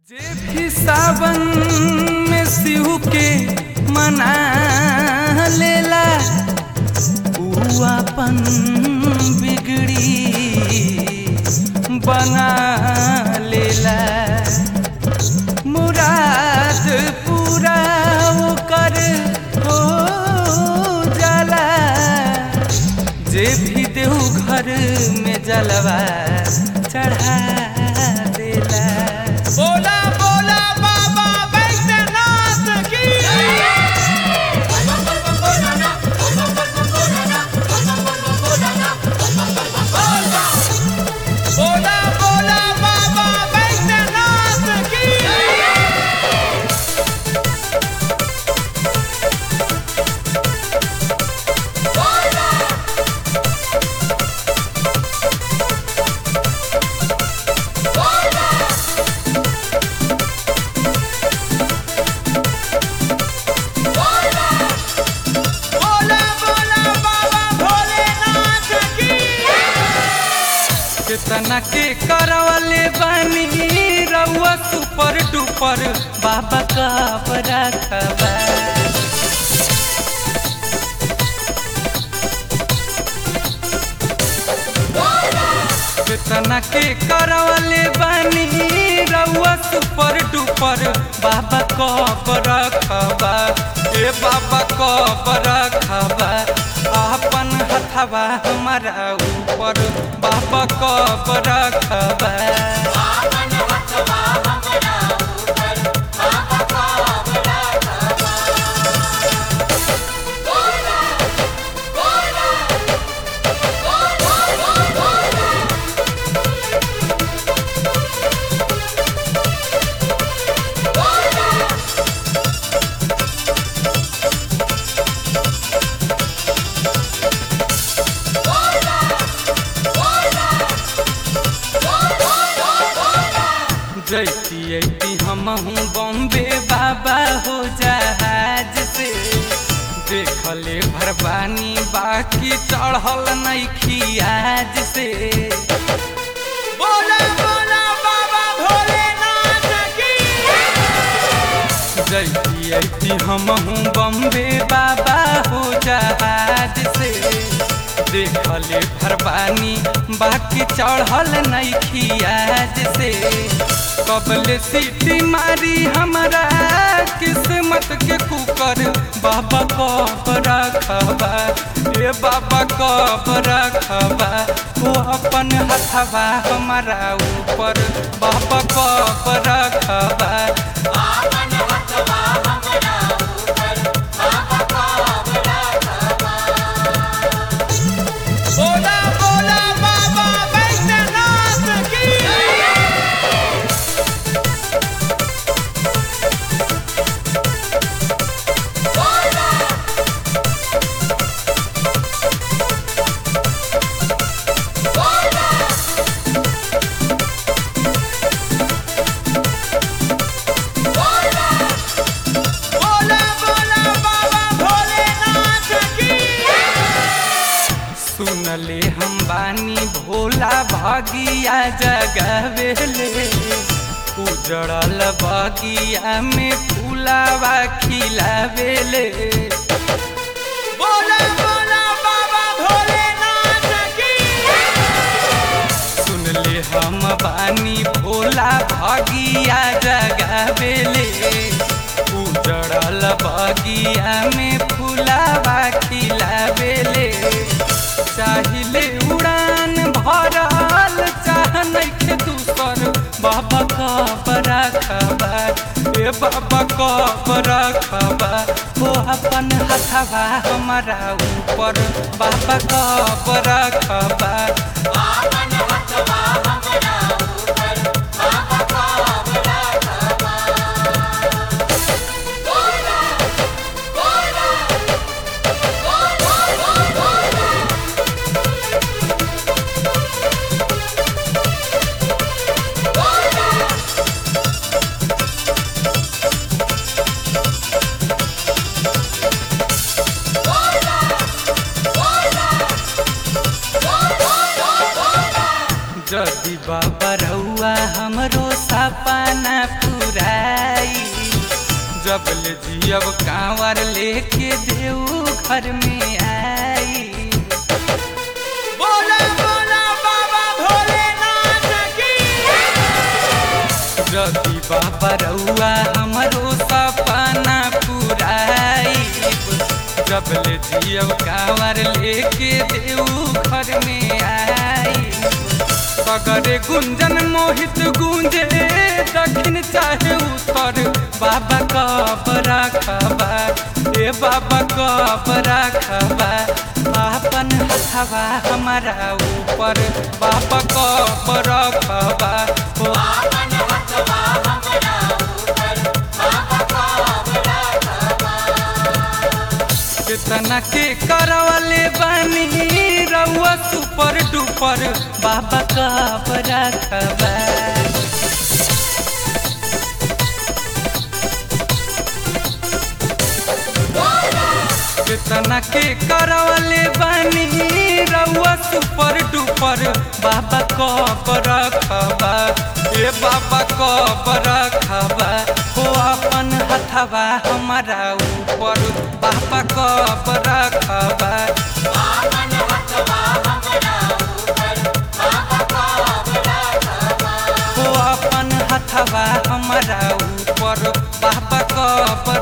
जे भी सावन में शिव के मना लेला ऊ अपन बिगड़ी बना लेला मुराद पूरा ओकर हो जाला जे भी देव घर में जलवा चढ़ा देला बोला बोला बाबा वैद्यनाथ की बोला बोला बाबा वैद्यनाथ की बोला बोला बाबा भोलेनाथ की कितना के करवले बानी रउआ सुपर डुपर बाबा का रखबा कितना के करवले बानी रउआ सुपर डुपर बाबा कब रखबा ए बाबा कब रखबा अपन हथवा हमारा ऊपर बाबा कब रखबा जैती ऐती हमहू बॉम्बे बाबा हो जहाज से देखले भरबानी बाकी चढ़ल नहीं आज से बोला बोला बाबा भोलेनाथ की जैती ऐती हमहू बॉम्बे बाबा हो जहाज से देखले भरबानी बाकी चढ़ल नहीं आज से कबले सीटी मारी हमारा किस्मत के कुकर बाबा कब रखबा ए बाबा कब रखबा वो अपन हथवा हमारा ऊपर बाबा कब रखबा बोला बोला बाबा वैद्यनाथ की बोला बोला बाबा भोलेनाथ की सुनले हम बानी भोला भागिया जगवेले उजड़ल बगिया में फूलावा खिलावेले बोला बोला बाबा भोलेनाथ की सुनले हम बानी भोला भागिया जगवेले उजड़ल बगिया में फूलावा खिलावेले चाहिले उड़ान भरल चाह नइखे दूसर बाबा कब रखबा ए बाबा कब रखबा हो अपन हथवा हमारा ऊपर बाबा कब रखबा जब ले जियब कांवर लेके देऊ घर में आई बोला बोला बाबा भोलेनाथ की रवि बाबा रउआ हमरो सपना पुराइब जब ले जियब कांवर लेके देऊ घर में आई सगरे गुंजन मोहित गुंजे दक्षिण चाहे उत्तर बाबा कब रखबा ए बाबा कब रखबा आपन हथवा हमारा ऊपर बाबा कब रखबा ओ कितना के करवले बानी रउआ सुपर डुपर बाबा कब रखबा कितना के करवले बानी रउआ सुपर डुपर बाबा कब रखबा ए बाबा कब रखबा हो अपन हथवा हमारा ऊपर बाबा कब रखबा हो अपन हथवा हमारा ऊपर बाबा कब